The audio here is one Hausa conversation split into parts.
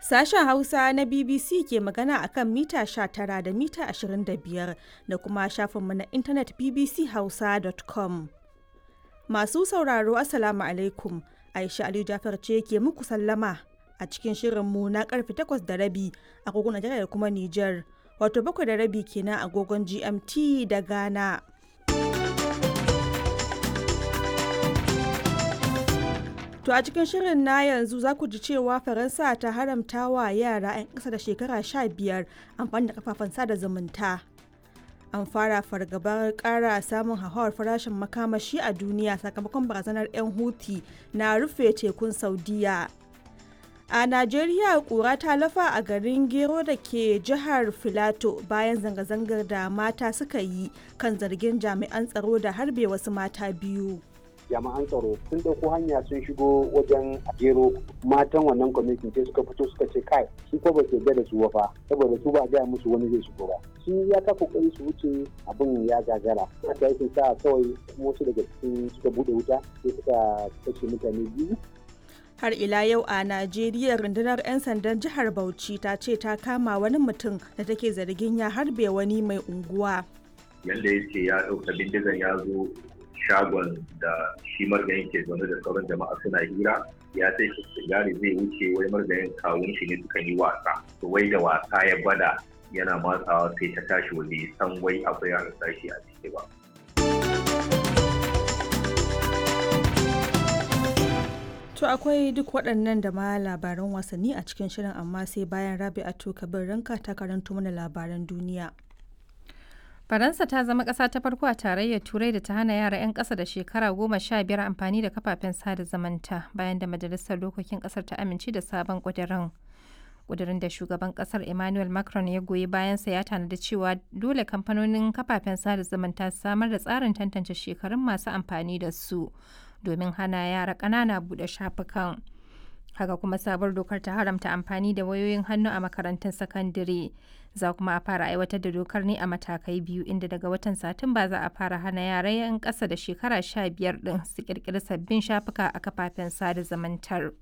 Sashen Hausa na BBC ke magana a kan mita 19 da mita 25 da kuma shafinmu na intanet bbchausa.com. Masu sauraro Assalamu alaikum. Aisha Aliyu Jafar ce ke muku sallama a cikin shirinmu na karfe 8 da rabi agogon Najeriya da kuma Nijar. Wato bakwai da rabi kenan agogon GMT da Ghana. To a cikin shirin na yanzu za ku ji cewa Faransa ta haramta wa yara 'yan ƙasa da shekara 15 amfani da kafafen sada zumunta. An fara fargabar ƙara samun hauhawar farashin makamashi a duniya sakamakon barazanar 'yan Houthi na rufe tekun Saudiya. A Najeriya ƙura ta lafa a garin Gero da ke jihar Filato bayan zanga-zangar da mata suka yi kan zargin jami'an tsaro da harbe wasu mata biyu. jami'an tsaro sun ɗauko hanya sun shigo wajen gero matan wannan kwamitin sai suka fito suka ce kai su ko ba su yarda da su fa saboda su ba gaya musu wani zai shigo ba sun ya ta kokari su wuce abin ya gagara haka yake sa kawai wasu daga cikin suka bude wuta sai suka kashe mutane biyu har ila yau a najeriya rundunar 'yan sandan jihar bauchi ta ce ta kama wani mutum da take zargin ya harbe wani mai unguwa yadda ya ce ya ɗauka bindigan ya zo shagon da shi margayin ke zaune da sauran jama'a suna hira ya sai shi sigari zai wuce wai margayin kawun shi ne suka yi wasa to wai da wasa ya bada yana matsawa sai ta tashi waje san wai akwai yaran sashi a ciki ba To akwai duk waɗannan da ma labaran wasanni a cikin shirin amma sai bayan Rabi'atu Kabir Ranka ta karanto mana labaran duniya. Faransa ta zama ƙasa ta farko a tarayyar Turai da ta hana yara 'yan ƙasa da shekara goma sha biyar amfani da kafafen sada zamanta bayan da Majalisar Dokokin ƙasar ta amince da sabon ƙudurin. Ƙudurin da shugaban ƙasar Emmanuel Macron ya goyi bayansa ya tanadi cewa dole kamfanonin kafafen sada zamanta su samar da tsarin tantance shekarun masu amfani da su domin hana yara ƙanana buɗe shafukan. haka kuma sabuwar dokar ta haramta amfani da wayoyin hannu a makarantun sakandare za kuma a fara aiwatar da dokar ne a matakai biyu inda daga watan satumba za a fara hana yara 'yan ƙasa da shekara sha biyar ɗin su ƙirƙiri sabbin shafuka a kafafen sada zamantar.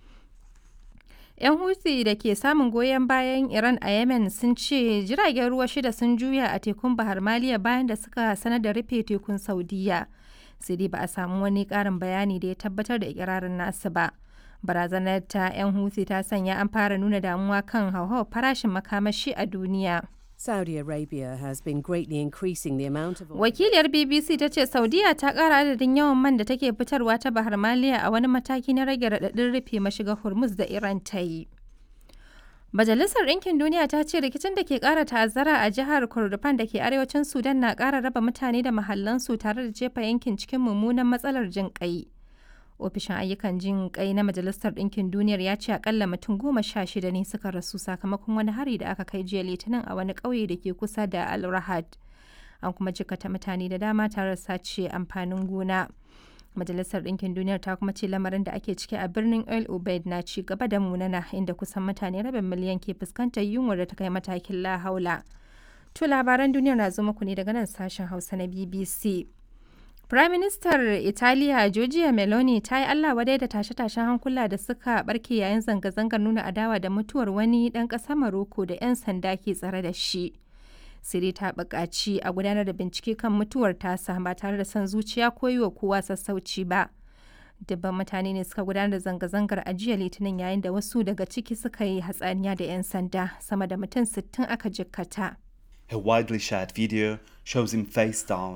'yan huthi da ke samun goyon bayan iran a yemen sun ce jiragen ruwa shida sun juya a tekun bahar maliya bayan da suka sanar da rufe tekun saudiya sai dai ba a samu wani ƙarin bayani da ya tabbatar da ikirarin nasu ba. barazanar ta 'yan huthi ta sanya an fara nuna damuwa kan hauhawar farashin makamashi a duniya. Saudi Arabia has been greatly increasing the amount of Wakiliyar BBC ta ce Saudiya ta ƙara adadin yawan man da take fitarwa ta Bahar Maliya a wani mataki na rage raɗaɗin rufe mashiga Hormuz da Iran ta yi. Majalisar Ɗinkin Duniya ta ce rikicin da ke ƙara ta'azzara a jihar Kordofan da ke arewacin Sudan na ƙara raba mutane da mahallansu tare da jefa yankin cikin mummunan matsalar jin ƙai. ofishin ayyukan jin kai na majalisar ɗinkin duniyar ya ce akalla mutum goma sha shida ne suka rasu sakamakon wani hari da aka kai jiya litinin a wani ƙauye da ke kusa da al rahad an kuma jikata mutane da dama tare da sace amfanin gona majalisar ɗinkin duniyar ta kuma ce lamarin da ake ciki a birnin el ubaid na ci gaba da munana inda kusan mutane rabin miliyan ke fuskantar yunwar da ta kai matakin lahaula to labaran duniyar na zo muku ne daga nan sashen hausa na bbc Firaministar Italiya Giorgia Meloni ta yi Allah wadai da tashe-tashen hankula da suka barke yayin zanga-zangar nuna adawa da mutuwar wani ɗan ƙasar Maroko da 'yan sanda ke tsare da shi. Siri ta buƙaci a gudanar da bincike kan mutuwar tasa ba tare da son zuciya ko yi wa kowa sassauci ba. Dubban mutane ne suka gudanar da zanga-zangar a jiya Litinin yayin da wasu daga ciki suka yi hatsaniya da 'yan sanda sama da mutum 60 aka jikkata. A widely shared video shows him face down.